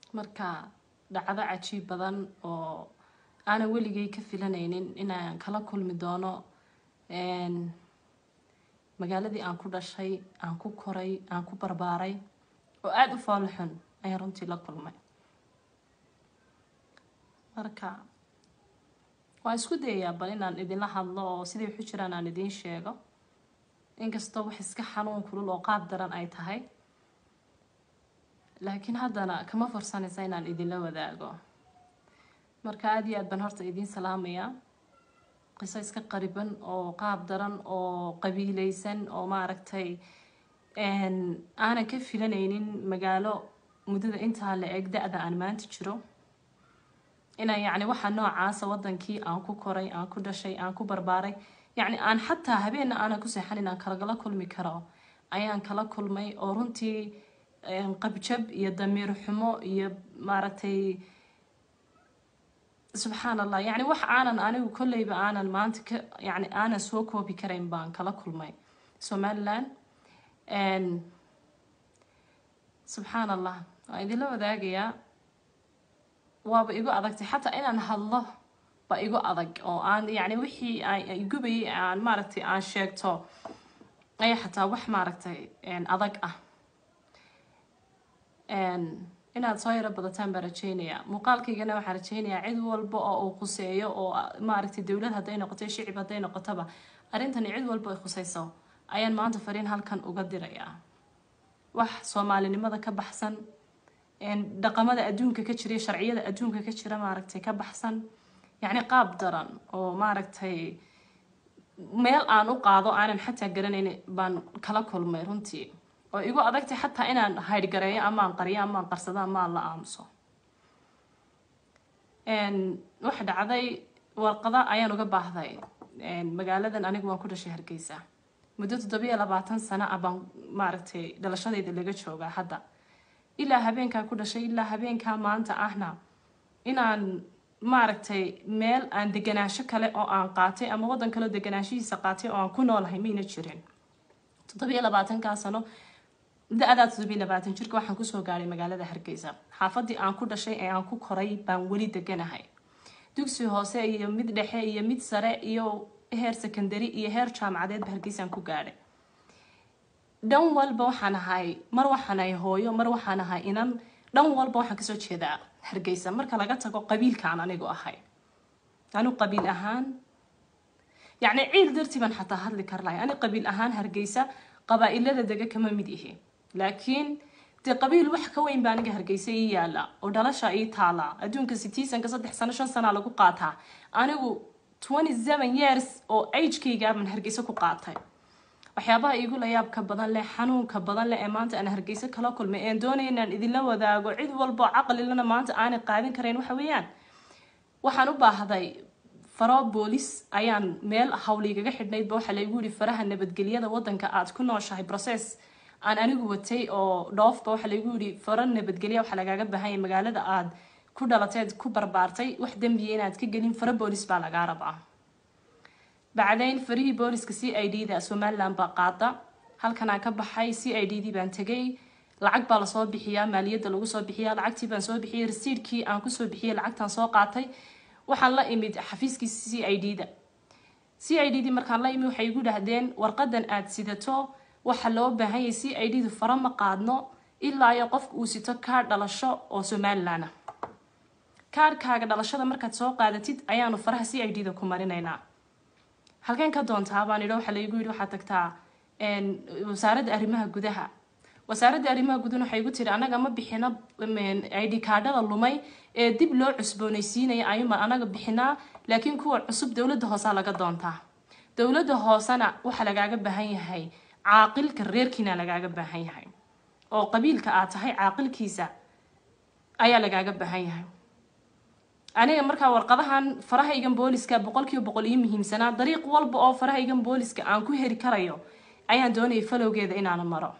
marka dhacdo cajiib badan oo aanan weligay ka filanaynin inaan kala kulmi doono magaaladii aan ku dhashay aan ku koray aan ku barbaaray oo aada u foolo xun ayaan runtii la kulmay marka waan isku dayayaa bal inaan idinla hadlo oo siday waxu jiraan aan idiin sheego inkastoo wax iska xanuun kulul oo qaab daran ay tahay laakiin haddana kama fursanaysa inaan idinla wadaago marka aada iyo aad baan horta idiin salaamayaa qiso iska qariban oo qaab daran oo qabiileysan oo maaragtay aanan ka filanaynin magaalo muddada intaa la eg da-da aan maanta jiro inaan yacni waxaa noocaasa wadankii aan ku koray aan ku dhashay aan ku barbaaray yacni aan xataa habeenna aanan ku seexan inaan kalagala kulmi karo ayaan kala kulmay oo runtii qabjab iyo damiir xumo iyo maaragtay subxaan allah yacni wax aanan anigu kolleyba aanan maanta ka yacni aanan soo koobi karayn baan kala kulmay somaliland subxaan allah waan idinla wadaagayaa waaba igu adagtay xataa inaan hadlo ba igu adag oo aan yacni wixii gubayay aan maaragtay aan sheegto ayaa xataa wax maaragtay adag ah inaad soo yaro badataan baan rajeynayaa muuqaalkaygana waxaan rajeynayaa cid walba oo uu khuseeyo oo maaragtay dowlad hadday noqoto shicib hadday noqotoba arrintani cid walba ay khuseyso ayaan maanta fariin halkan uga dirayaa wax soomaalinimada ka baxsan dhaqamada adduunka ka jira sharciyada adduunka ka jira maaragtay ka baxsan yacni qaab daran oo maaragtay meel aan u qaado aanan xataa garanayn baan kala kulmay runtii oo igu adagtay xataa inaan haydhgareeyo amaan qariyo amaan qarsado amaan la aamuso waxa dhacday warqada ayaan uga baahday magaaladan anigu waan ku dhashay hargeysa muddo toddobiyo labaatan sano ah baan maaragtay dhalashadayda laga joogaa hadda ilaa habeenkaa ku dhashay ilaa habeenkaa maanta ahna inaan maaragtay meel aan deganaansho kale oo aan qaatay ama waddan kaleo deganaanshihiisa qaatay oo aan ku noolahay mayna jirin toddobiyo labaatankaa sano da-daa toddobiyo labaatan jirka waxaan kusoo gaadhay magaalada hargeysa xaafadii aan ku dhashay ee aan ku koray baan weli deganahay dugsi hoose iyo mid dhexe iyo mid sare iyo heer secondary iyo heer jaamacadeedba hargeysaan ku gaadhay dhan walba waxaan ahay mar waxaan ahay hooyo mar waxaan ahay inan dhan walba waxaan kasoo jeedaa hargeysa marka laga tago qabiilkaan anigu ahay anigu qabiil ahaan yacni ciil dartii baan xataa hadli kar lahay ani qabiil ahaan hargeysa qabaa-ilada dega kama mid ihi laakiin dee qabiil wax ka weyn baa aniga hargeysa ii yaala oo dhalasha ii taala adduunka sitiisanka saddex sano shan sanaa lagu qaataa anigu twenty seven years oo agekaygaabaan hargeysa ku qaatay waxyaabaha iigu layaabka badan leh xanuunka badan leh ee maanta aan hargeysa kala kulmay een doonaya inaan idinla wadaago cid walbo caqlilana maanta aanay qaadan karayn waxa weeyaan waxaan u baahday faro boolis ayaan meel hawligaga xidhnaydba waxaa laygu yihi faraha nabadgelyada wadanka aad ku nooshahay process aan anigu watay oo dhoofba waxaa laygu yihi faro nabadgelya waxaa lagaaga baahanya magaalada aad ku dhalateed ku barbaartay wax dembiya inaad ka gelin faro boolis baa lagaa rabaa bacdayn farihii booliska c i d da somaliland baa qaada halkanaan ka baxay c i d d baan tegay lacag baa lasoo bixiyaa maaliyadda lagu soo bixiyaa lacagtii baan soo bixiyay rasiidkii aan kusoo bixiyay lacagtaan soo qaatay waxaan la imid xafiiskii c i d da c i d d markaan la imid waxay igu dhahdeen warqadan aad sidato waxa loo baahanyay c i d du fara ma qaadno ilaa iyo qofka uu sito kaar dhalasho oo somaliland ah kaarkaaga dhalashada markaad soo qaadatid ayaanu faraha c i d da ku marinaynaa halkeen ka doontaa baan idho waxaa laygu yidhi waxaad tagtaa wasaaradda arrimaha gudaha wasaaradda arrimaha gudaha waxay igu tiri anaga ma bixino id kaadhada lumay ee dib loo cusboonaysiinaya ayuuma anaga bixinaa laakiin kuwa cusub dowladda hoosaa laga doontaa dowladda hoosena waxaa lagaaga baahan yahay caaqilka reerkiina lagaaga baahan yahay oo qabiilka aad tahay caaqilkiisa ayaa lagaaga baahan yahay aniga markaa warqadahan farahaygan booliska boqolkiiba boqol ii muhiimsanaa dariiq walba oo farahaygan booliska aan ku heri karayo ayaan doonayay falowgeeda inaana maro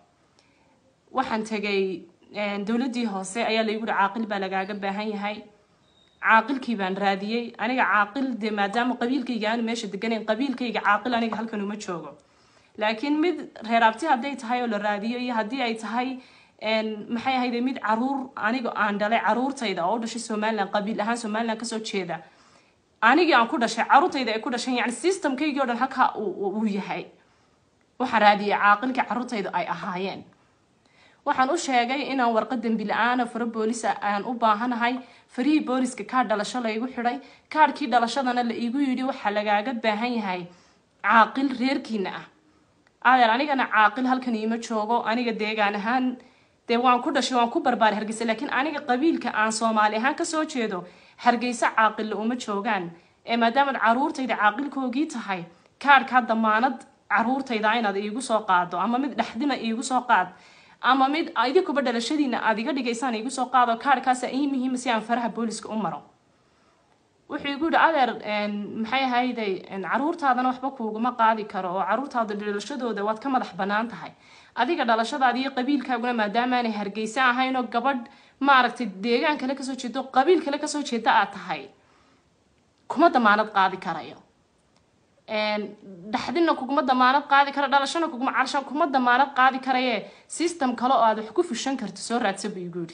waxaan tegay dowladii hoose ayaa laygu yihi caaqil baa lagaaga baahan yahay caaqilkii baan raadiyey aniga caaqil dee maadaama qabiilkayga aanu meesha deganayn qabiilkayga caaqil aniga halkan uma joogo laakiin mid reeraabti hadday tahay oo la raadiyo iyo haddii ay tahay maxay ahayde mid caruur aniga aan dhalay caruurtayda oo u dhashay somaliland qabiil ahaan somaliland kasoo jeeda anigii aan ku dhashay caruurtayda ay ku dhashay yani systemkaygii o dhan halkaa uu yahay waxaan raadiyay caaqilkii caruurtayda ay ahaayeen waxaan u sheegay inaan warqad dembi la-aana faro boolisa aan u baahanahay farihii booliska kaadh dhalasho laygu xidhay kaadhkii dhalashadana la iigu yidhi waxaa lagaaga baahan yahay caaqil reerkiina ah adeer anigana caaqil halkan iima joogo aniga deegaan ahaan dee waan ku dhashay waan ku barbaaray hargeysa laakiin aniga qabiilka aan soomaali ahaan kasoo jeedo hargeysa caaqilla uma joogaan ee maadaamaad caruurtayda caaqilkoogii tahay kaadhkaa damaanad caruurtayda inaad iigu soo qaado ama mid dhexdima iigu soo qaad ama mid idinkuba dhalashadiina aad iga dhigaysaan iigu soo qaado kaadhkaasa ii muhiima si aan faraha booliska u maro wuxuu igu yihi adeer maxay ahayday caruurtaadana waxba kuuguma qaadi karo oo caruurtaada dhalashadooda waad ka madax banaan tahay adiga dhalashadaada iyo qabiilkaaguna maadaamaanay hargeysa ahaynoo gabadh maaragtay deegaan kale kasoo jeedo qabiil kale kasoo jeeda aad tahay kuma damaanad qaadi karayo dhaxdina kuguma damaanad qaadi kara dhalashana kuguma carshan kuma damaanad qaadi karaye system kale oo aad wax ku fushan karto soo raadsa buu igu yidhi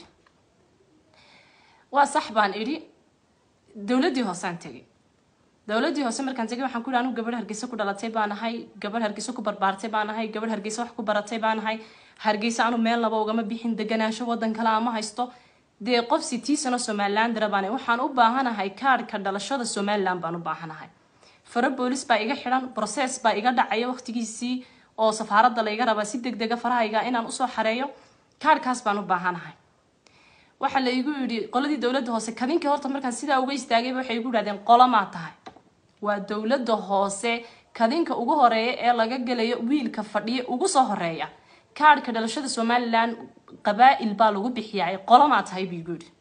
waa sax baan idhi dowladdii hoosaan tegay dowladdii hoose markaan tegay waxaan ku yidhi anigu gabadh hargeysa ku dhalatay baan ahay gabadh hargeysa ku barbaartay baan ahay gabadh hargeysa wax ku baratay baan ahay hargeysa anu meel laba ugama bixin deganaansho wadan kale ama haysto dee qof sitii sano somalilandara baan waxaan u baahanahay kaadhka dhalashada somaliland baan u baahanahay faro boolis baa iga xidhan process baa iga dhacaya waqtigiisii oo safaaradda layga rabaa si deg dega farahayga inaan usoo xareeyo kaadhkaas baan u baahanahay waxaa la igu yidhi qoladii dowladda hoose kadinkii horta markaan sidaa uga istaagayba waxay igu yidhahdeen qolamaa tahay waa dowladda hoose kadinka ugu horeeya ee laga gelayo wiilka fadhiya ugu soo horeeya kaadhka dhalashada somaliland qabaa-il baa lagu bixiyaa qolamaa tahay buu igu yidhi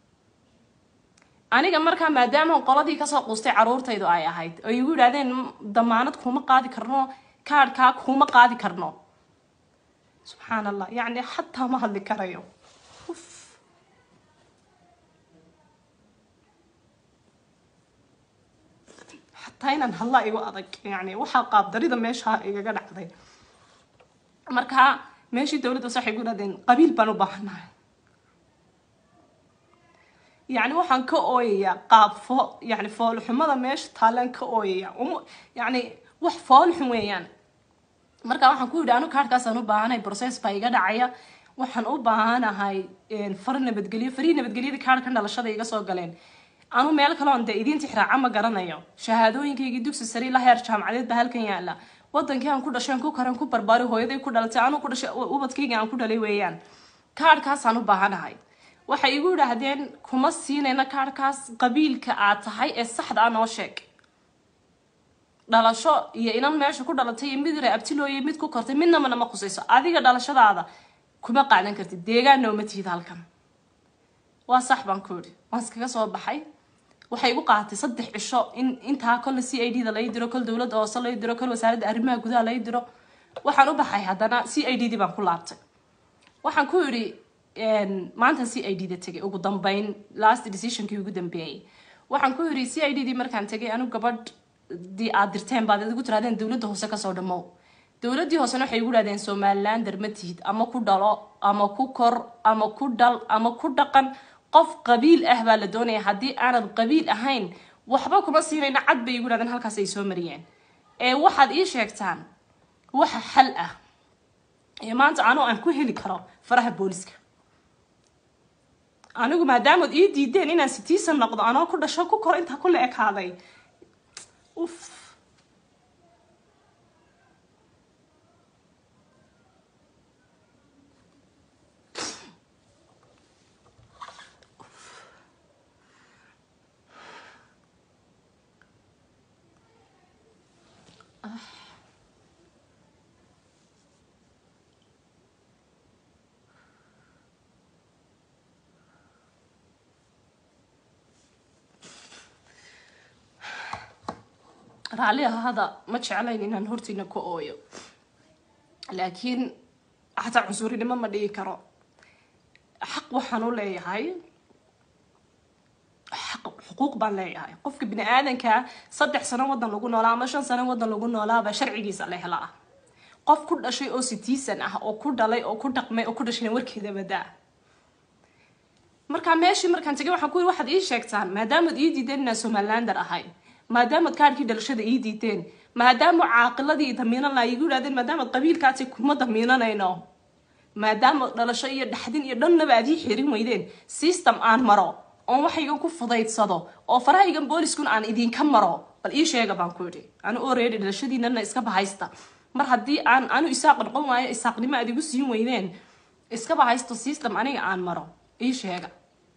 aniga markaa maadaama qoladii kasoo quustay caruurtaydu ay ahayd oo igu yidhahdeen damaanad kuma qaadi karno kaadhkaa kuma qaadi karno subxaan allah yacni xataa ma hadli karayo xataa inaan hadlaa igu adag yani waxaa qaabdarida meesha igaga dhacday markaa meeshii dowladda waxay gu yidhahdeen qabiil baan u baahanahay yani waxaan ka ooyayaa qaab fo yani foolxumada meesha taalaan ka ooyaya yani wax foolxum weeyaan marka waxaan ku yidhi anu kaadhkaasaan u baahanahay process baa iga dhacaya waxaan u baahanahay far nabadgelyo farihii nabadgelyada kaadhkan dhalashada iga soo galeen anu meel kaleon dee idiinta xiraaca ma garanayo shahaadooyinkaygii dugsi sare ilaa heer jaamacadeed baa halkan yaala wadankii aan ku dhasheen ku karan ku barbaari hooyaday ku dhalatay anu ku dhashay ubadkayga aan ku dhalay weeyaan kaadhkaasaan u baahanahay waxay igu yidhaahdeen kuma siinayna kaadhkaas qabiilka aad tahay ee saxda ah noo sheeg dhalasho iyo inan meesha ku dhalatay iyo mid reabtilooye mid ku kortay midnamana ma khusayso adiga dhalashadaada kuma qaadan kartid deegaanna uma tihid halkan waa sax baan ku yidhi waan iskaga soo baxay waxay igu qaadatay saddex cisho in intaa kolle c i d da lai diro kol dowladda hoose lai diro kol wasaaradda arrimaha gudaha lai diro waxaan u baxay haddana c i d dii baan ku laabtay waxaan ku yidhi maanta c i d da tegay ugu dambeyn last decisionkii ugu dambeeyey waxaan ku yidhi c i d dii markaan tegay anu gabadh dii aad dirteen baad igu tirahdeen dowladda hoose kasoo dhamow dowladdii hoosena waxay igu dhahdeen somalilander ma tihid ama ku dhalo ama ku kor ama ku dhal ama ku dhaqan qof qabiil ah baa la doonaya haddii aanad qabiil ahayn waxba kuma siinayna cad bay igu dhahdeen halkaas ay soo mariyeen ee waxaad ii sheegtaan waxa xal ah ee maanta anoo aan ku heli karo faraha booliska anigu maadaamood ii diideen inaan sitiisan noqdo anoo ku dhasho ku kor intaa ku la ekaaday uf raalli ahada ma jeclayn inaan hortiina ka ooyo laakiin xataa cunsurinimo ma dhigi karo xaq waxaan u leeyahay xaq xuquuq baan leeyahay qofka bini aadanka saddex sano wadan lagu noolaa ama shan sano wadan lagu noolaaba sharcigiisa la helaa qof ku dhashay oo citizen ah oo ku dhalay oo ku dhaqmay oo ku dhashayna warkeeda badaa markaa meeshii markaan tegay waxaan ku yiri waxaad ii sheegtaan maadaamaad ii diideen inaan somalilander ahay maadaamaad kaadhkii dhalashada ii diideen maadaama caaqiladii damiinan laa igu yidhahdeen maadaamaad qabiilkaasi kuma damiinanayno maadaama dhalasho iyo dhaxdin iyo dhannaba aad ii xirin weydeen system aan maro oon waxaygan ku fudaydsado oo farahaygan booliskun aan idinka maro bal ii sheega baan ku yidhi anu oreedi dhalashadiinana iska bahaysta mar haddii aan anu isaaq noqon waayo isaaqnimo aad igu siin weydeen iska bahaysto system aniga aan maro ii sheega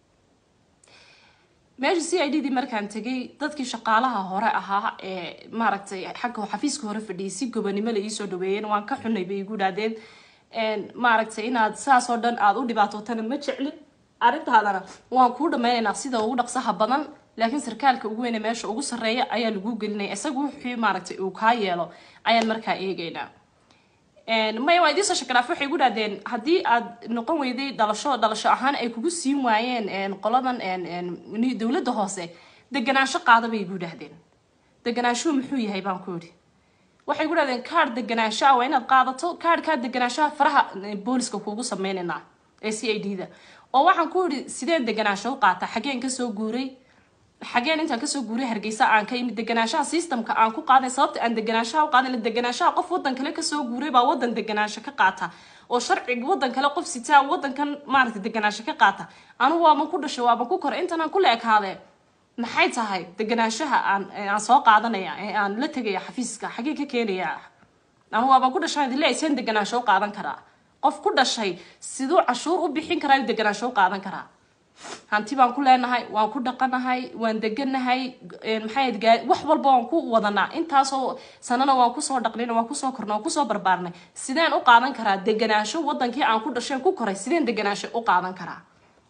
meesha c i d dii markaan tegay dadkii shaqaalaha hore ahaa ee maaragtay xagga xafiiska hore fadhiyay si gobanimo la iisoo dhaweeyeen waan ka xunay bay igu idhahdeen maaragtay inaad saas oo dhan aada u dhibaatootana ma jeclin arrintaadana waan kuu dhameynaynaa sida ugu dhaqsaha badan laakiin sarkaalka ugu weyne meesha ugu sarreeya ayaa lagu gelinaya isaga wixii maaragtay uu kaa yeelo ayaan markaa eegaynaa maya waa idiin soo shakaraaf waxay igu dhahdeen haddii aad noqon weyday dhalasho dhalasho ahaan ay kugu siin waayeen qoladan dowladda hoose deganaansho qaada bay igu dhahdeen deganaanshuhu muxuu yahay baan ku yidhi waxay ku dhahdeen kaadh deganaanshaha waa inaad qaadato kaadhkaa deganaanshaha faraha booliska kuugu sameynaynaa ee c i d da oo waxaan ku yidhi sideen deganaansho u qaata xageen kasoo guuray xageen intaan kasoo guuray hargeysa aan ka imid deganaanshaha systemka aan ku qaaday sababta aan deganaanshaha u qaadan deganaanshaha qof wadan kale kasoo guuray baa wadan deganaansho ka qaata oo sharciga wadan kale qof sitaa wadankan maaragtay deganaansho ka qaata anugu waaban ku dhashay waaban ku koray intan aan ku la ekaadee maxay tahay deganaanshaha aan aan soo qaadanaya ee aan la tegaya xafiiska xagee ka keenaya anugu waaban ku dhashay adile ayseen deganaansho u qaadan karaa qof ku dhashay siduu cashuur u bixin karaa deganaansho u qaadan karaa hanti baan ku leenahay waan ku dhaqanahay waan deganahay maxay gaa wax walba waan ku wadanaa intaasoo sanana waan kusoo dhaqnayna waan kusoo korna waan kusoo barbaarnay sideen u qaadan karaa deganaansho wadankii aan ku dhasheen ku koray sideen deganaansho u qaadan karaa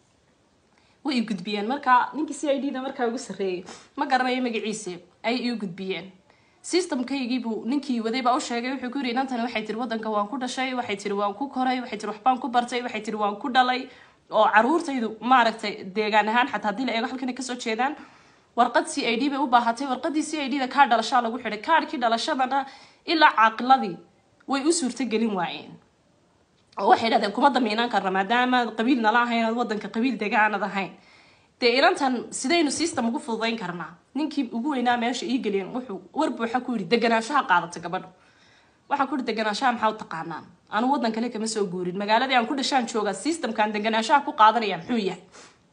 way ii gudbiyeen markaa ninkii c i d da markaa ugu sarreeyay ma garanayo magaciise ay ii gudbiyeen systemkaygiibuu ninkii waday baa u sheegay wuxuu ku yiri inantani waxay tiri wadanka waan ku dhashay waxay tiri waan ku koray waxay tiri waxbaan ku bartay waxay tiri waan ku dhalay oo caruurtaydu maaragtay deegaan ahaan xataa haddii la eego halkan kasoo jeedaan warqad c i d bay u baahatay warqadii c i d da kaadh dhalashaa lagu xidhay kaadhkii dhalashadana ilaa caaqiladii way u suurtagelin waayeen oo waxay dhahdeen kuma damiinaan karna maadaama qabiil nala ahayn ood wadanka qabiil degaanad ahayn dee inantan sidaynu system ugu fududayn karnaa ninkii ugu weynaa meesha ii geliyeen wuxuu war buuxa ku yidhi deganaanshaha qaadata gabadhu waxaan ku yidhi deganaanshaha maxaa u taqaanaan anu wadan kale kama soo guurin magaaladii aan ku dhashaan joogaa systemkaan deganaanshaha ku qaadanaya muxuu yahay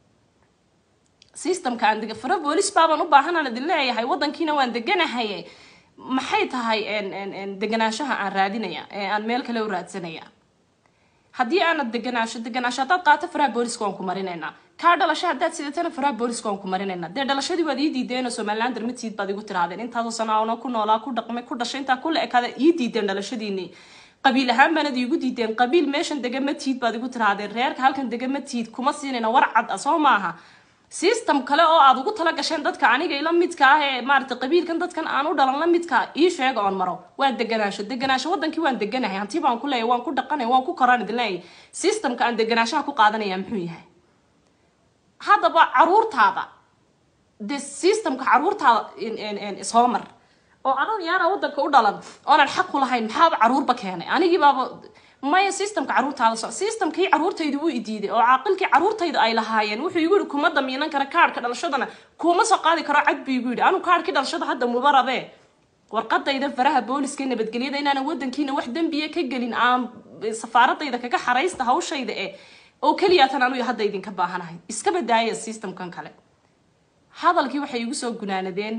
systemka aan dega fara boolis baabaan u baahanaan idin leeyahay wadankiina waan deganahay maxay tahay deganaanshaha aan raadinaya ee aan meel kale u raadsanaya haddii aanad deganaasho deganaasho haddaad qaato faraha booliska waan ku marinaynaa kaa dhalasho haddaad sidatana faraha booliska waan ku marinaynaa dee dhalashadii waad ii diideen oo somalilander ma tiid baad igu tirahdeen intaasoo sanaana ku noolaa ku dhaqmay ku dhashay intaa kula ekaada ii diideen dhalashadiinii qabiil ahaan baanad iigu diideen qabiil meeshan dega ma tiid baad igu tirahdeen reerka halkan dega ma tiid kuma siinayna war cad ah soo maaha system kale oo aad ugu tala gasheen dadka aniga ila midka ah ee maaragtay qabiilkan dadkan aan u dhalan la midka ii sheega oon maro waa deganaasho deganaasho wadankii waan deganahay hanti baan ku leeyahay waan ku dhaqanay waan ku koraan idin leeyahay systemka aan deganaashaha ku qaadanaya muxuu yahay haddaba caruurtaada de systemka caruurtaada soo mar oo anan yaana wadanka u dhalan oonan xaq u lahayn maxaaba caruurba keenay anigii baaba maya systemka caruurtaada so systemkii caruurtayda wuu idiiday oo caaqilkii caruurtayda ay lahaayeen wuxuu igu yihi kuma damiinan kara kaadhka dhalashadana kuma soo qaadi karo cad buu igu yidhi anu kaadhkii dhalashada hadda muba rabee warqadayda faraha booliska nabadgelyada inaanan wadankiina wax dembiya ka gelin aan safaaradayda kaga xaraysta hawshayda e oo keliyaatan anu hadda idinka baahanahay iska badaaya systemkan kale hadalkii waxay igu soo gunaanadeen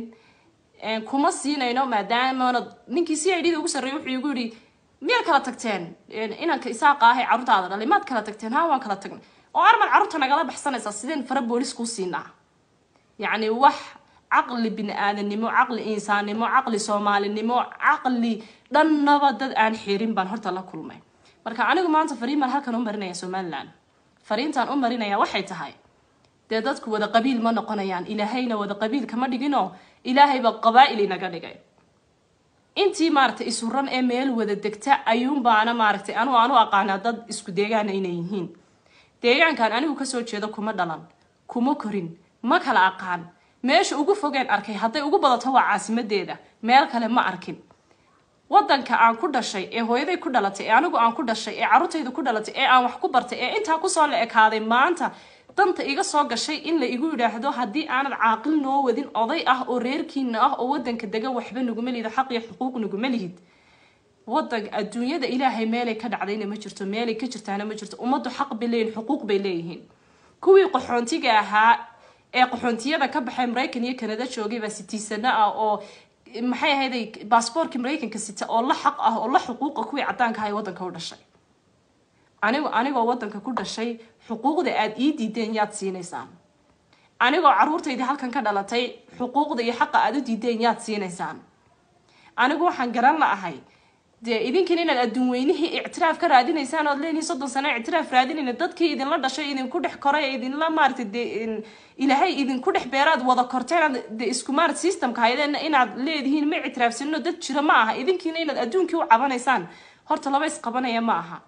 kuma siinayno maadaamana ninkii c i d da ugu sarreeyay wuxuu igu yidhi miyaad kala tagteen inanka isaaqa ahay carruurtaada dhalay maad kala tagteen ha waan kala tagnay oo arman carruurta nagala baxsanaysaa sideen fara boolis kuu siinaa yacni wax caqli bini aadanimo caqli insaannimo caqli soomaalinimo caqli dhannaba dad aan xirin baan horta la kulmay marka anigu maanta fariin baan halkan u marinaya somalilan fariintaan u marinaya waxay tahay dee dadku wada qabiil ma noqonayaan ilaahayna wada qabiil kama dhiginoo ilaahayba qabaa'il inaga dhigay intii maaragtay isuran ee meel wada degta ayuunbaana maaragtay anu aanu aqaanaa dad isku deegaana inay yihiin deegaankan anigu kasoo jeedo kuma dhalan kuma korin ma kala aqaan meesha ugu fogeen arkay hadday ugu badato waa caasimadeeda meel kale ma arkin wadanka aan ku dhashay ee hooyaday ku dhalatay ee anigu aan ku dhashay ee carruurtayda ku dhalatay ee aan wax ku bartay ee intaa kusoo la ekaaday maanta danta iga soo gashay in la igu yidhaahdo haddii aanad caaqil noo wadin oday ah oo reerkiina ah oo wadanka dega waxba naguma lihid xaq iyo xuquuq naguma lihid wadan adduunyada ilaahay meelay ka dhacdayna ma jirto meelay ka jirtaana ma jirto ummaddu xaq bay leeyihin xuquuq bay leeyihiin kuwii qaxoontiga ahaa ee qaxoontiyada ka baxay maraykan iyo kanada joogay baa sitiisano ah oo maxay ahayday baasboorkii maraykanka sita oo la xaq ah oo la xuquuqa kuwii caddaanka aha ee wadanka u dhashay anigu anigoo wadanka ku dhashay xuquuqda aada ii diideen yaad siinaysaan anigoo caruurtaydii halkan ka dhalatay xuquuqda iyo xaqa aada u diideen yaad siinaysaan anigu waxaan garan la'ahay dee idinkan inaad adduun weynihii ictiraaf ka raadinaysaan ood leenihin soddon sano ictiraaf raadinayna dadkii idinla dhashay idinku dhex koray idinla maaragtay dee ilaahay idinku dhex beeraad wada korteen de isku maarat systemka haydeen inaad leedihiin ma ictiraafsanino dad jira ma aha idinkiina inaad adduunkii u cabanaysaan horta laba isqabanaya ma aha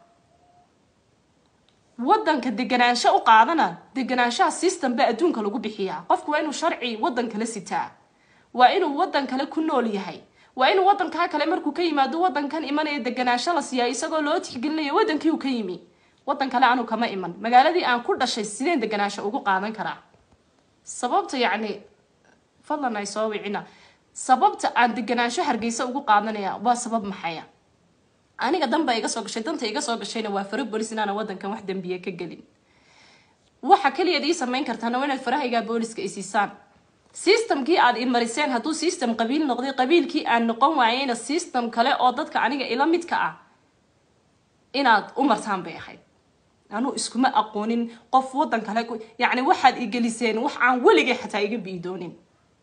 wadanka deganaansho u qaadana deganaanshaha system baa adduunka lagu bixiyaa qofku waa inuu sharci wadan kale sitaa waa inuu wadan kale ku nool yahay waa inuu wadankaa kale markuu ka yimaado wadankan imanaya deganaansho la siiyaa isagoo loo tixgelinayo wadankii uu ka yimi wadan kale anu kama iman magaaladii aan ku dhashay sideen deganaansho ugu qaadan karaa sababta yacni fadlan ay soo wicina sababta aan deganaansho hargeysa ugu qaadanaya waa sabab maxaya aniga danba iga soo gashay danta iga soo gashayna waa faro boolis inaana wadankan wax dembiye ka gelin waxa keliyaad ii samayn kartaana waa inaad farahaygaa booliska isiisaan systemkii aad imariseen hadduu system qabiil noqday qabiilkii aan noqon waayeyna system kale oo dadka aniga ila midka ah inaad u martaan bay ahayd anuu iskuma aqoonin qof wadan kale yacni waxaad igeliseen wax aan weligay xataa iga biidoonin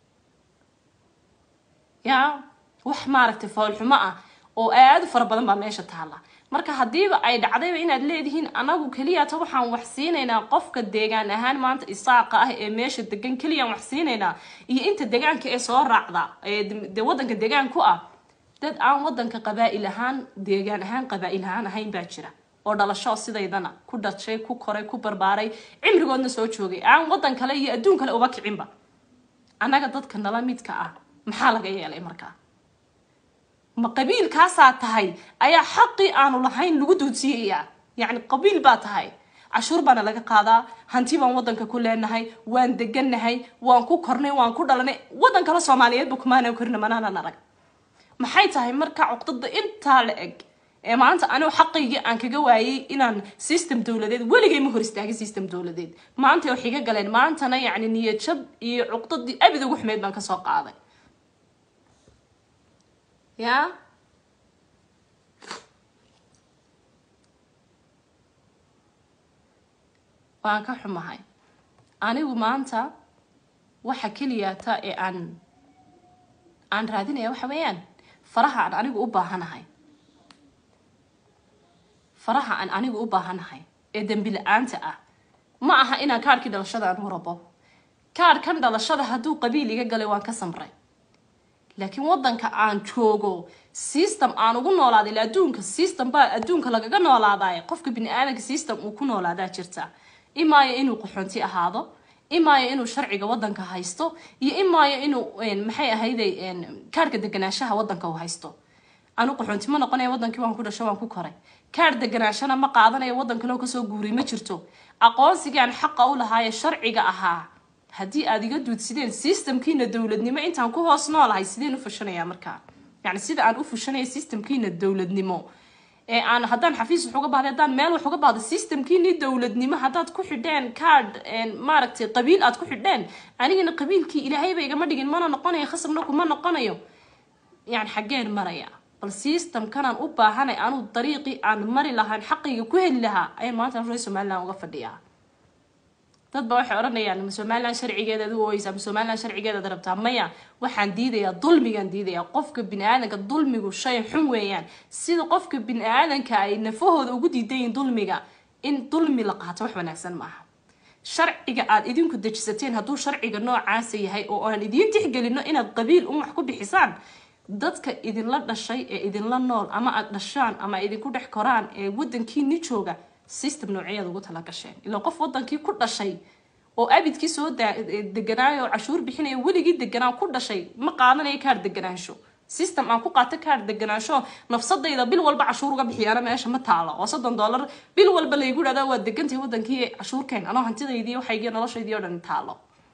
ya wax maaragtay foolxumo ah oo aada u fara badan baa meesha taalla marka haddiiba ay dhacdayba inaad leedihiin anagu keliyata waxaan wax siinaynaa qofka deegaan ahaan maanta isaaqa ah ee meesha degan keliyaan wax siinaynaa iyo inta degaanka ee soo raacda ee de wadanka degaan ku ah dad aan wadanka qabaa-il ahaan deegaan ahaan qabaa-il ahaan ahayn baa jira oo dhalasho sidaydana ku dhashay ku koray ku barbaaray cimrigoodna soo joogay aan wadan kale iyo adduun kale uba kicinba annaga dadka nala midka ah maxaa laga yeelay markaa ma qabiilkaasaa tahay ayaa xaqii aanu lahayn lagu duudsiiyayaa yacni qabiil baa tahay cashuur baana laga qaadaa hanti baan wadanka ku leenahay waan degannahay waan ku kornay waan ku dhalanay wadan kale soomaaliyeedba kumaana korina manaanan arag maxay tahay marka cuqdada intaa la eg ee maanta anigu xaqaygii aan kaga waayay inaan system dowladeed weligay ma hor istaagin system dowladeed maanta waxay ga galeen maantana yacni niyad jab iyo cuqdadii abid ugu xumeyd baan kasoo qaaday ya waan ka xumahay anigu maanta waxa keliyata ee aan aan raadinaya waxa weeyaan faraha aan anigu u baahanahay faraha aan anigu u baahanahay ee dembi la-aanta ah ma aha inaan kaarhkii dhalashada aan u rabo kaarhkan dhalashada hadduu qabiil iga galay waan ka samray laakiin wadanka aan joogo system aan ugu noolaaday ila adduunka system baa adduunka lagaga noolaadaay qofka bini aadanka system uu ku noolaadaa jirta imaayo inuu qaxoonti ahaado imaayo inuu sharciga wadanka haysto iyo imaayo inuu maxay ahayday kaarhka deganaanshaha wadanka uu haysto anu qaxoonti ma noqonaya wadankii waan ku dhasho waan ku koray kaarh deganaashana ma qaadanayo wadan kaleo kasoo guuray ma jirto aqoonsigaan xaqa u lahaaye sharciga ahaa haddii aada iga duudsideen systemkiina dowladnimo intaan ku hoos noolahay sideen u fushanayaa markaa yani sida aan u fushanaya systemkiina dowladnimo ee aan haddaan xafiis wax uga bahday haddaan meel wax uga bahdo systemkiinii dowladnimo haddaad ku xidheen card maaragtay qabiil aad ku xidheen anigana qabiilkii ilaahayba igama dhigin mana noqonayo khasabna kuma noqonayo yani xaggeen maraya bal systemkanaan u baahanay anuu dariiqii aan mari lahaan xaqayga ku heli lahaa ayaan maanta reer somaliland uga fadhiyaa dad ba waxay odhanayaan ma somaliland sharcigeedaad u ooyeysaa ma somaliland sharcigeedaad rabtaa maya waxaan diidayaa dulmigaan diidayaa qofka bini aadanka dulmigu shay xun weeyaan sida qofka bini aadanka ay nafahooda ugu diidayiin dulmiga in dulmi la qaato wax wanaagsan maaha sharciga aad idinku dejisateen hadduu sharciga noocaasa yahay oo aan idiin tixgelino inaad qabiil un wax ku bixisaan dadka idinla dhashay ee idinla nool ama aad dhashaan ama idinku dhex koraan ee wadankiini jooga system noocyaad ugu tala gasheen ilaa qof wadankii ku dhashay oo abidkii soo deganaayo oo cashuur bixinaya weligii deganaa ku dhashay ma qaadanayo kaar deganaansho system aan ku qaato kaar deganaansho nafsadayda bil walba cashuur uga bixiyaana meesha ma taalo oo soddon dollar bil walba laygu dhahdaa waa degantahay wadankii cashuurkeen anoo hantidaydii waxaygii noloshaydii oo dhan taalo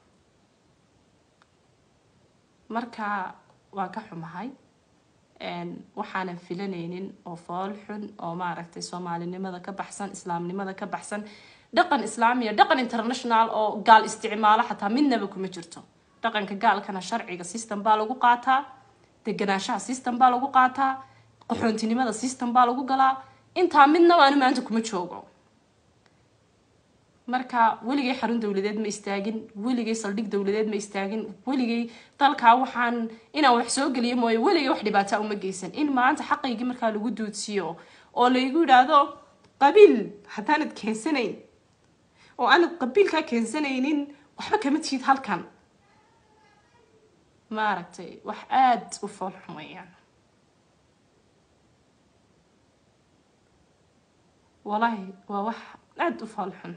marka waan ka xumahay waxaanan filanaynin oo fool xun oo maaragtay soomaalinimada ka baxsan islaamnimada ka baxsan dhaqan islaamiya dhaqan international oo gaal isticmaalo xataa midnaba kuma jirto dhaqanka gaalkana sharciga system baa lagu qaataa deganaanshaha system baa lagu qaataa qaxoontinimada system baa lagu galaa intaa midnaba anu maanta kuma joogo marka weligay xarun dowladeed ma istaagin weligay saldhig dowladeed ma istaagin weligay dalkaa waxaan inaan wax soo geliyo mooye weligay wax dhibaataa uma geysan in maanta xaqaygii markaa lagu duudsiyo oo laygu yidhaahdo qabiil haddaanad keensanayn oo aanad qabiilkaa keensanaynin waxba kama tihid halkan maaragtay wax aada u foolxun weeyaan wallaahi waa wax aada u foolxun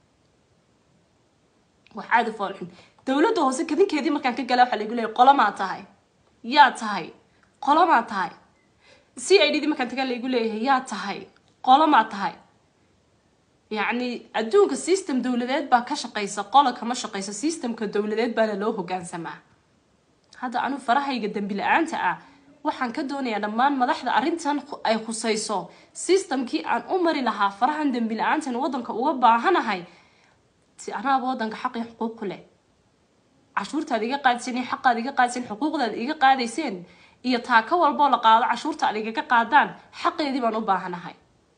wax aada u foolxun dowladda hoose kadinkeedii markaan ka gala waxaa lagu leeyay qolomaa tahay yaa tahay qolomaa tahay c i d dii markaan tagaa laygu leeyahay yaa tahay qolomaa tahay yacni adduunka system dowladeed baa ka shaqaysa qola kama shaqaysa systemka dowladeed baana loo hogaansamaa hadda anu farahayga dembi la-aanta ah waxaan ka doonayaa dhammaan madaxda arrintan ay khusayso systemkii aan u mari lahaa farahan dembi la-aantan waddanka uga baahanahay si anaaba waddanka xaqii xuquuq ku leh cashuurtaad iga qaadiseen iyo xaqaad iga qaadiseen xuquuqdaad iga qaadayseen iyo taaka walboo la qaado cashuurta aad igaga qaadaan xaqeedii baan u baahanahay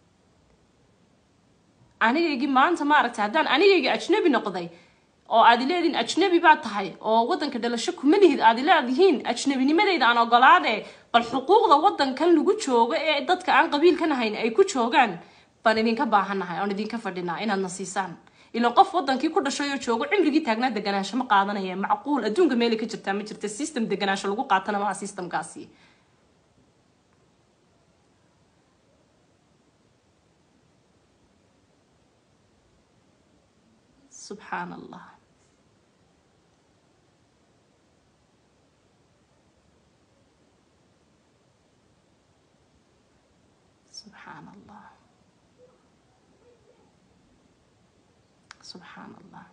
anigaygii maanta maaragtay haddaan anigaygii ajnabi noqday oo aad ileedihiin ajnabi baad tahay oo waddanka dhalasho kuma lihid aad ileedihiin ajnabinimadeyda aan ogolaade bal xuquuqda waddankan lagu joogo ee dadka aan qabiilkan ahayn ay ku joogaan baan idinka baahannahay oon idinka fadhinaa inaadna siisaan ilan qof wadankii ku dhashay oo joogo cimrigii taagnaa deganaansho ma qaadanaya macquul adduunka meelay ka jirtaa ma jirta system deganaansho lagu qaatana maaha systemkaasi subxaan allah subxaan allah subxaan allah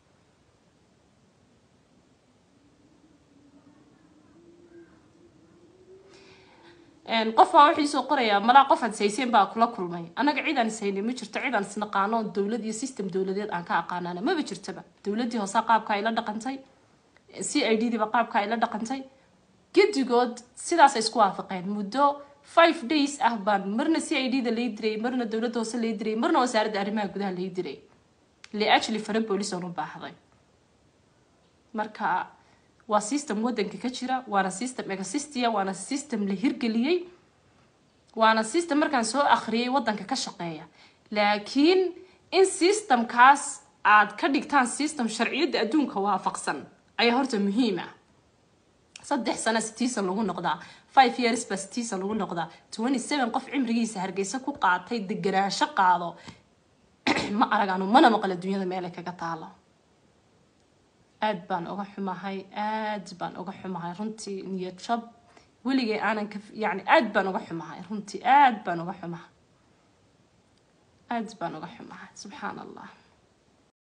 qof baa wuxuu isoo qorayaa malaa qof aad sayseen baa kula kulmay annaga cid aan ishaynay ma jirto cid aan isnaqaano dowlad iyo system dowladeed aan ka aqaanana maba jirtaba dowladdii hoose qaabka ay la dhaqantay c i d diiba qaabka ay la dhaqantay gedigood sidaasay isku waafaqeen muddo five days ah baan marna c i d da lay diray marna dowladda hoose lay diray marna wasaaradda arrimaha gudaha lay diray liajli fara boolis oon u baahday marka waa system waddanka ka jira waana system egasistia waana system la hirgeliyey waana system markaan soo akhriyay waddanka ka shaqeeya laakiin in systemkaas aad ka dhigtaan system sharciyadda adduunka waafaqsan ayaa horta muhiim ah saddex sano sitiisan lagu noqdaa five years ba sitiisan lagu noqdaa twenty seven qof cimrigiisa hargeysa ku qaatay deganaansho qaado ma aragaanu mana maqla dunyada meelay kaga taalo aad baan uga xumahay aad baan uga xumahay runtii niyad jab weligay aanan ka yani aad baan uga xumahay runtii aad baan uga xumahay aad baan uga xumahay subxaan allah